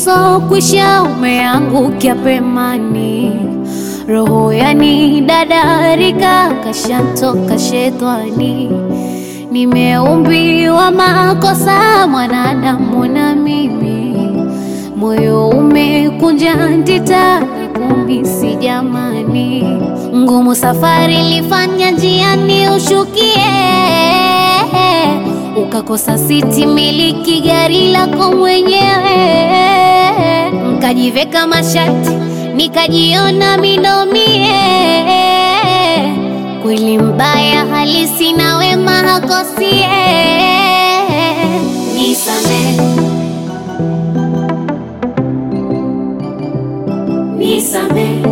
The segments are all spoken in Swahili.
usokwisha umeangukia pemani, roho yani dadarika kashantoka shetani. Nimeumbiwa makosa mwanadamu na mimi, moyo umekunja ndita kumisi jamani, ngumu safari lifanya njiani ushukie, ukakosa siti miliki gari lako mwenyewe, nkajiveka mashati nikajiona minomie, kweli mbaya halisi na wema hakosie, nisamehe Nisamehe,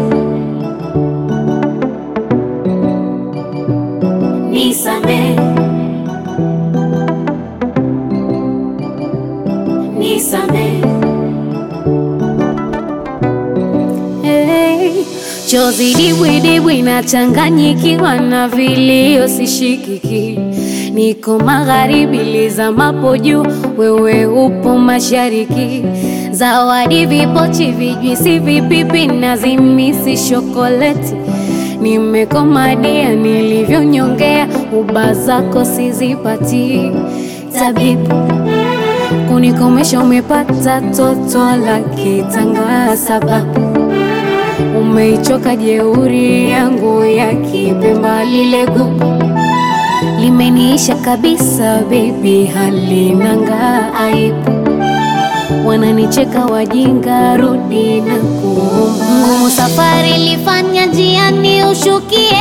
nisamehe, nisamehe. Hey, chozi dibwidibwi nachanganyikiwa na vilio sishikiki, niko magharibi lizamapo juu, wewe upo mashariki zawadi vipochi, vijwisi, vipipi na zimisi shokoleti. Nimekomadia nilivyonyongea, uba zako sizipati. Tabibu kunikomesha, umepata toto la kitanga, sababu umeichoka jeuri yangu ya kipemba, lile gugu limeniisha kabisa, baby halinanga aibu wananicheka wajinga, rudi na kuomba. Ngumu safari lifanya njiani ushukie,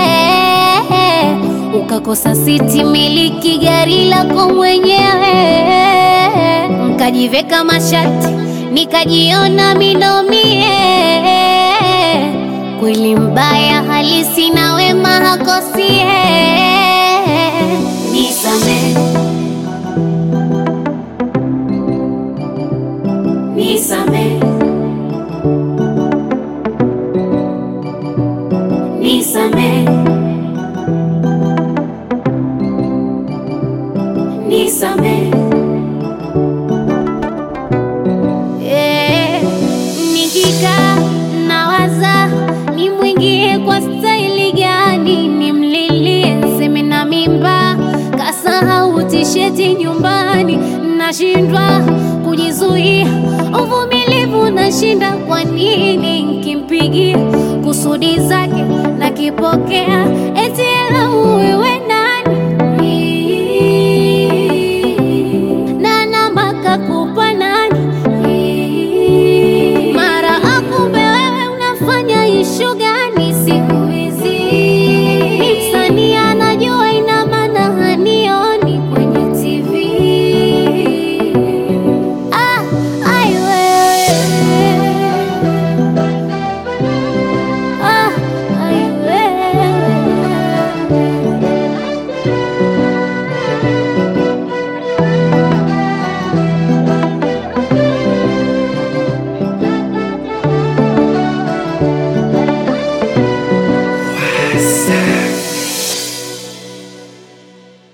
ukakosa siti miliki gari lako mwenyewe, nkajiveka mashati nikajiona minomie, kweli mbaya halisi na wema hakosie, nisamehe Nisamehe, nisamehe, nisamehe. Eh, nikikaa nawaza nimwingie kwa staili gani, nimlilie seme na mimba, kasahau tisheti nyumbani, nashindwa kujizuia, uvumilivu nashinda. Kwa nini nkimpigia kusudi zake nakipokea,